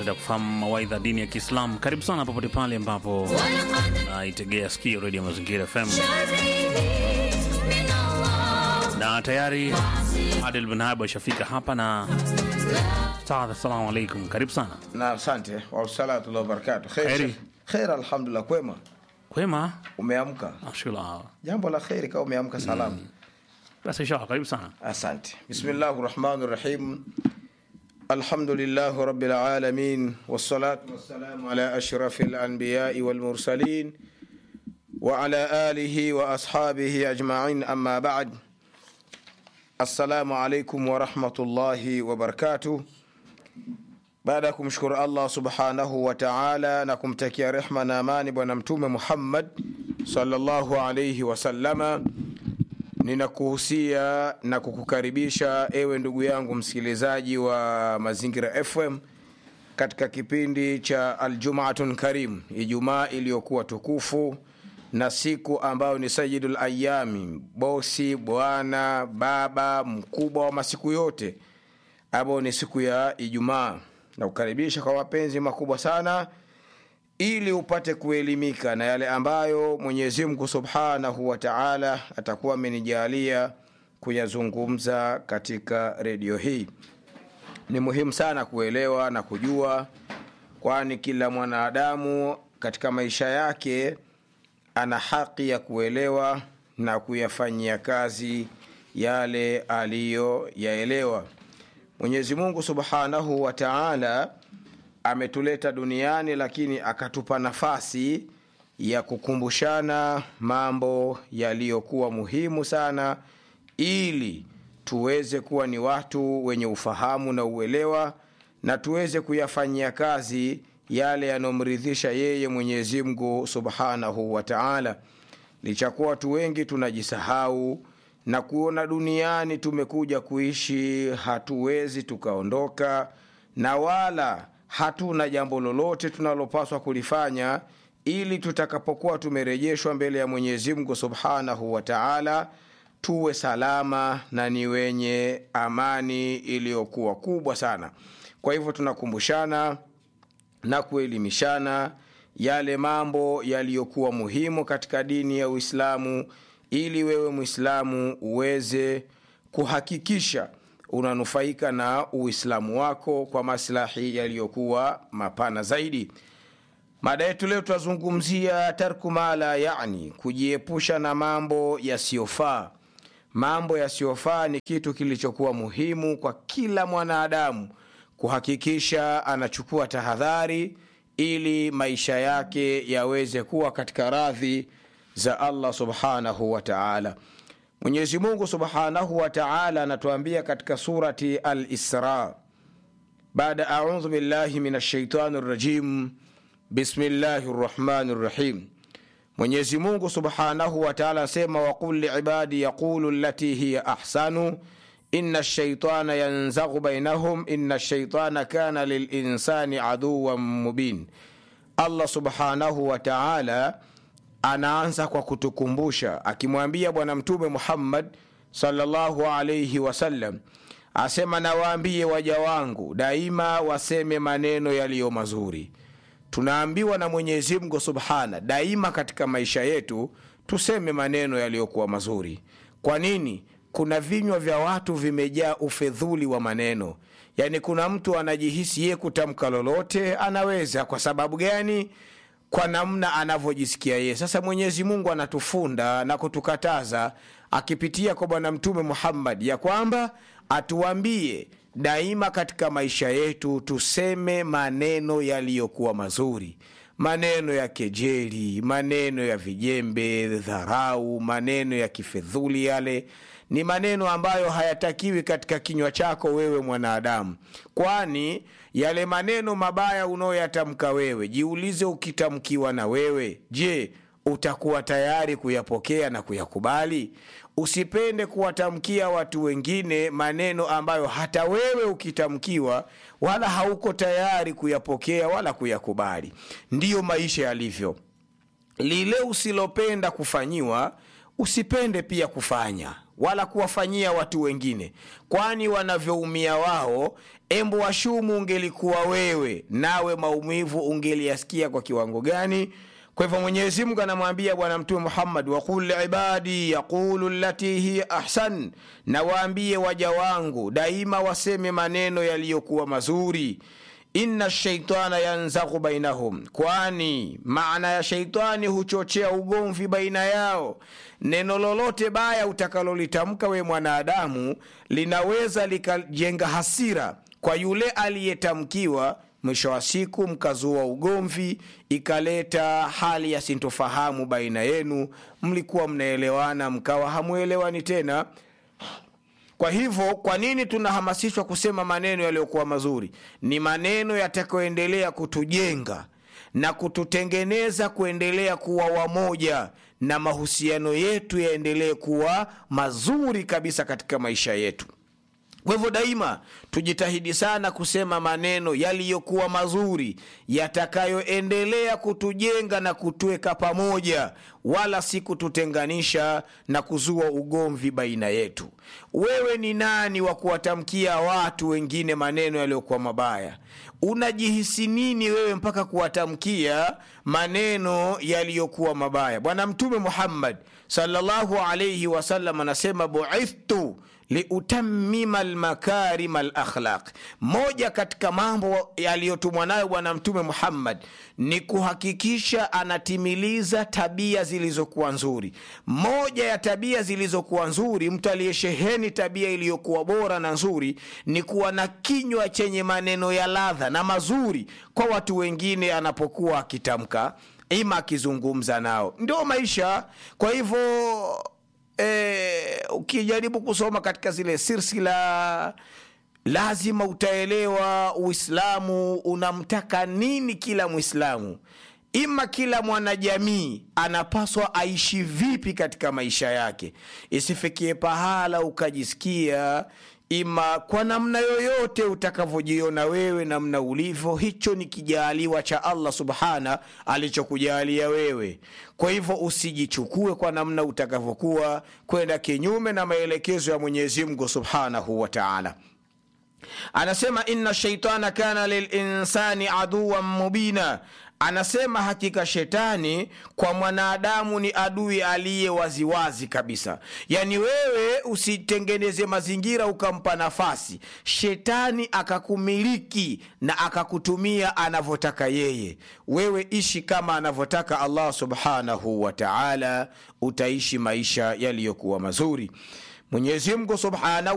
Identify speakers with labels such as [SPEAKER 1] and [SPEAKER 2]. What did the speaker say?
[SPEAKER 1] napenda kufahamu mawaidha dini ya Kiislamu. Karibu sana popote pale ambapo naitegea sikio redio Mazingira FM, na tayari Adel Benhab ashafika hapa na Ustadh, assalamu alaikum, karibu sana.
[SPEAKER 2] Na asante wasalatu wa barakatu.
[SPEAKER 1] Kheri.
[SPEAKER 2] Khair, alhamdulillah. Kwema,
[SPEAKER 1] Kwema,
[SPEAKER 2] umeamka?
[SPEAKER 1] ashukuru.
[SPEAKER 2] Jambo la kheri kama umeamka salama.
[SPEAKER 1] Basi inshallah, karibu sana.
[SPEAKER 2] Asante. Bismillahi rahmani rahim. Alhamdulillahi rabbil alamin wassalatu wassalamu ala ashrafil anbiyai wal mursalin wa ala alihi wa ashabihi ajma'in amma ba'd. Assalamu alaikum wa rahmatullahi wa barakatuh. Baada ya kumshukuru Allah subhanahu wa ta'ala na kumtakia rehma na amani Bwana Mtume Muhammad sallallahu alayhi wasallama, ninakuhusia na kukukaribisha ewe ndugu yangu msikilizaji wa Mazingira FM katika kipindi cha Aljumatun Karim, Ijumaa iliyokuwa tukufu na siku ambayo ni Sayyidul Ayami, bosi, bwana, baba, mkubwa wa masiku yote, ambayo ni siku ya Ijumaa na kukaribisha kwa mapenzi makubwa sana ili upate kuelimika na yale ambayo Mwenyezi Mungu Subhanahu wa Ta'ala atakuwa amenijalia kuyazungumza katika redio hii. Ni muhimu sana kuelewa na kujua, kwani kila mwanadamu katika maisha yake ana haki ya kuelewa na kuyafanyia kazi yale aliyoyaelewa. Mwenyezi Mungu Subhanahu wa Ta'ala ametuleta duniani lakini akatupa nafasi ya kukumbushana mambo yaliyokuwa muhimu sana ili tuweze kuwa ni watu wenye ufahamu na uelewa na tuweze kuyafanyia kazi yale yanayomridhisha yeye Mwenyezi Mungu Subhanahu wa Ta'ala. Lichakuwa watu wengi tunajisahau na kuona duniani tumekuja kuishi, hatuwezi tukaondoka, na wala hatuna jambo lolote tunalopaswa kulifanya ili tutakapokuwa tumerejeshwa mbele ya Mwenyezi Mungu Subhanahu wa Ta'ala tuwe salama na ni wenye amani iliyokuwa kubwa sana. Kwa hivyo tunakumbushana na kuelimishana yale mambo yaliyokuwa muhimu katika dini ya Uislamu ili wewe Muislamu uweze kuhakikisha unanufaika na Uislamu wako kwa maslahi yaliyokuwa mapana zaidi. Mada yetu leo tutazungumzia tarku mala, yani kujiepusha na mambo yasiyofaa. Mambo yasiyofaa ni kitu kilichokuwa muhimu kwa kila mwanadamu kuhakikisha anachukua tahadhari ili maisha yake yaweze kuwa katika radhi za Allah subhanahu wa ta'ala. Mwenyezi Mungu subhanahu wa ta'ala anatuambia katika surati Al-Isra, baada a'udhu billahi minash shaitani rrajim, bismillahir rahmanir rahim. Mwenyezi Mungu subhanahu wa ta'ala anasema, waqul liibadi yaqulu allati hiya ahsanu inna shaitana yanzaghu bainahum inna shaitana kana lilinsani aduwan mubin. Allah subhanahu wa ta'ala anaanza kwa kutukumbusha akimwambia Bwana Mtume Muhammad sallallahu alayhi wasallam, asema nawaambie waja wangu daima waseme maneno yaliyo mazuri. Tunaambiwa na Mwenyezi Mungu subhana daima katika maisha yetu tuseme maneno yaliyokuwa mazuri. Kwa nini? Kuna vinywa vya watu vimejaa ufedhuli wa maneno, yaani kuna mtu anajihisi yeye kutamka lolote anaweza. Kwa sababu gani? kwa namna anavyojisikia yeye. Sasa Mwenyezi Mungu anatufunda na kutukataza akipitia kwa Bwana Mtume Muhammad ya kwamba atuambie daima katika maisha yetu tuseme maneno yaliyokuwa mazuri, maneno ya kejeli, maneno ya vijembe, dharau, maneno ya kifedhuli. Yale ni maneno ambayo hayatakiwi katika kinywa chako wewe mwanadamu, kwani yale maneno mabaya unayoyatamka wewe, jiulize, ukitamkiwa na wewe, je, utakuwa tayari kuyapokea na kuyakubali? Usipende kuwatamkia watu wengine maneno ambayo hata wewe ukitamkiwa wala hauko tayari kuyapokea wala kuyakubali. Ndiyo maisha yalivyo. Lile usilopenda kufanyiwa usipende pia kufanya wala kuwafanyia watu wengine kwani wanavyoumia wao embo washumu ungelikuwa wewe nawe maumivu ungeliyasikia kwa kiwango gani kwa hivyo mwenyezi mungu anamwambia bwana mtume muhammad waqul liibadi yaqulu lati hiya ahsan na waambie waja wangu daima waseme maneno yaliyokuwa mazuri inna shaitana yanzaghu bainahum kwani maana ya shaitani huchochea ugomvi baina yao neno lolote baya utakalolitamka we mwanadamu linaweza likajenga hasira kwa yule aliyetamkiwa mwisho wa siku mkazua ugomvi ikaleta hali ya sintofahamu baina yenu mlikuwa mnaelewana mkawa hamwelewani tena kwa hivyo kwa nini tunahamasishwa kusema maneno yaliyokuwa mazuri ni maneno yatakayoendelea kutujenga na kututengeneza kuendelea kuwa wamoja na mahusiano yetu yaendelee kuwa mazuri kabisa katika maisha yetu kwa hivyo daima tujitahidi sana kusema maneno yaliyokuwa mazuri yatakayoendelea kutujenga na kutuweka pamoja wala si kututenganisha na kuzua ugomvi baina yetu wewe ni nani wa kuwatamkia watu wengine maneno yaliyokuwa mabaya unajihisi nini wewe mpaka kuwatamkia maneno yaliyokuwa mabaya bwana mtume muhammad salllahu alaihi wasallam anasema buithtu liutamima lmakarima lakhlaq moja katika mambo yaliyotumwa nayo bwana mtume muhammad ni kuhakikisha anatimiliza tabia zilizokuwa nzuri moja ya tabia zilizokuwa nzuri mtu aliyesheheni tabia iliyokuwa bora na nzuri ni kuwa na kinywa chenye maneno ya ladha na mazuri kwa watu wengine anapokuwa akitamka ima akizungumza nao ndio maisha kwa hivyo e, ukijaribu kusoma katika zile silsila lazima utaelewa uislamu unamtaka nini kila mwislamu ima kila mwanajamii anapaswa aishi vipi katika maisha yake isifikie pahala ukajisikia ima kwa namna yoyote utakavyojiona wewe namna ulivyo hicho ni kijaaliwa cha allah subhana alichokujalia wewe kwa hivyo usijichukue kwa namna utakavyokuwa kwenda kinyume na maelekezo ya mwenyezi mungu subhanahu wa taala anasema inna shaitana kana lilinsani aduwan mubina anasema hakika shetani kwa mwanadamu ni adui aliye waziwazi kabisa yaani wewe usitengeneze mazingira ukampa nafasi shetani akakumiliki na akakutumia anavyotaka yeye wewe ishi kama anavyotaka allah subhanahu wa taala utaishi maisha yaliyokuwa mazuri mwenyezi mungu subhanahu